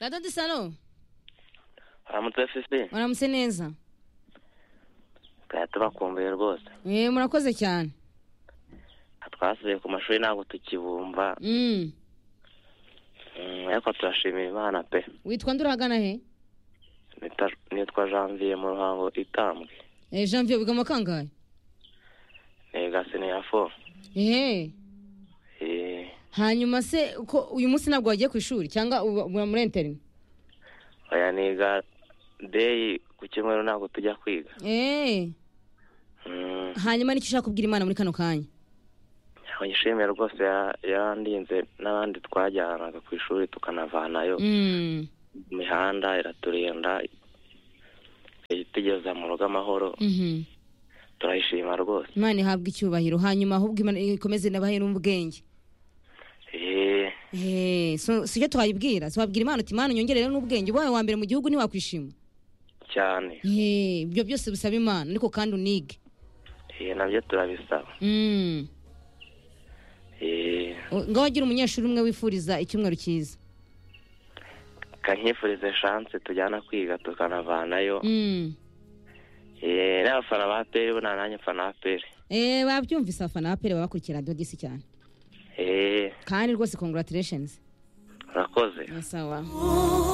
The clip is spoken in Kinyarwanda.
Data Salo haramutse fisi muramutse neza twari tubakumbuye rwose eh murakoze cyane twasubiye ku mashuri ntabwo tukibumva Mm. Mm, ariko turashimira imana pe witwa nde urahagana he Nita- nitwa janvier mu ruhango itambwe eh janvier wiga mu kangahe niga siniya fo ehe Eh, hanyuma se ko uyu munsi ntabwo wagiye ku ishuri cyangwa uba uba muri interine oya niga deyi ku cyumweru ntabwo tujya kwiga eh Mm, hanyuma nicyo ushaka kubwira imana muri kano kanya ntabwo nyishimiye rwose ya- yarandinze n'abandi twajyanaga ku ishuri tukanavanayo Mm. imihanda iraturinda itugeza mu rugo amahoro Mhm. turayishima rwose imana ihabwa icyubahiro hanyuma ahubwo imana ikomeze nabahere ubwenge Eh, Eh, so sicyo twayibwira twabwira imana uti imana unyongerere n'ubwenge ubaye wa mbere mu gihugu ntiwakwishima cyane Eh, ibyo byose bisaba imana ariko kandi unige Eh, nabyo turabisaba Mm. Eh, U- ngaho agira umunyeshuri umwe wifuriza icyumweru cyiza kanyifurize shanse tujyana kwiga tukanavanayo Mm. Eh, n'abafana ba peri bo nta nanjye mfana ba peri Eh, babyumvise abafana ba pere baba bakurikira radiyo disi cyane Eh, kandi rwose congratulations urakoze Yes, sawa